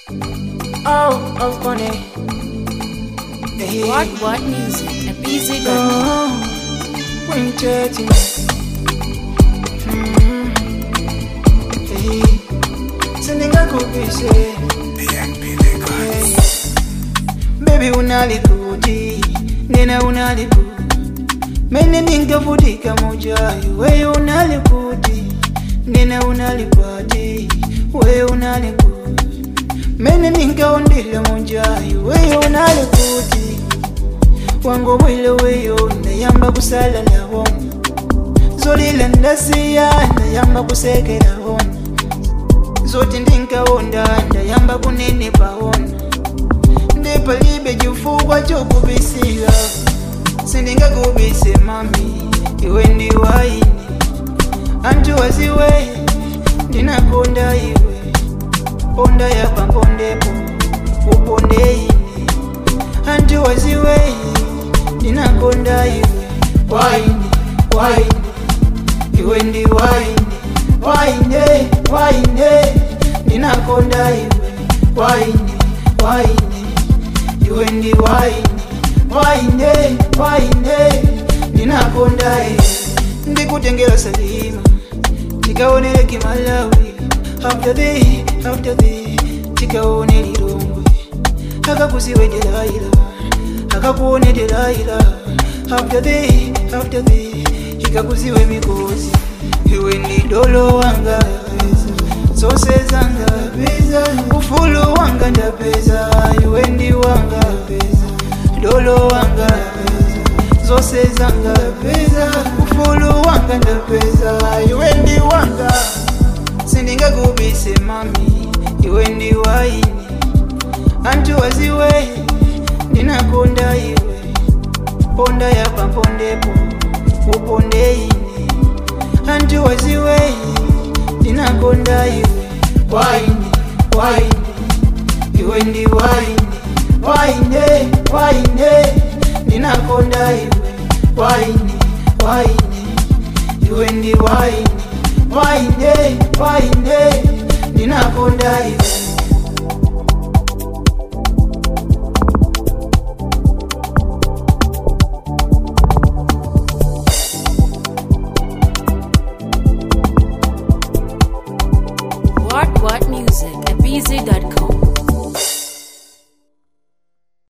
Oh, oh, funny. Hey. What What Music at BZ Oh, when judging. Mm. Hey. Sindingakubise. Hey. Baby unalikuti nena unaliku mene ningavutika mujayo we unalikuti nena unalipati we unaliku mene ningaundile mujayo we unalikuti wangu bwile weyo ndayamba kusala ndabona zolila ndasiya ndayamba kusekela bona zoti ndinkawonda ndayamba kunene pawona ndipalibe chifukwa chokubisira sindingakubise mami iwe ndi waini anthu waziwe ndinakonda iwe ponda yapa mpondepo uponde ine anthu waziwe ndinakonda iwe waini waini iwe ndi waini waine waine ndinakonda iwe waini waini iwe ndi waini waine waine ndinakonda iwe ndikutengera salima tikaonere kimalawi after the after the tikaone lilongwe akakuziwe delaila akakuone delaila after the after the ikakuziwe mikozi iwe ndi dolo wanga zose zanga ufulu wanga ndapeza iwe ndi wanga dolo wanga zose zanga ufulu wanga ndapeza iwe ndi wanga sindingakubise mami iwe ndi waini anthu waziwe ndinakonda iwe ponda yapa mpondepo uponde ine anthu waziwe ndinakonda iwe waini waini iwe ndi waini waine waine ndinakonda iwe waini waini iwe ndi waini waine waine ndinakonda iwe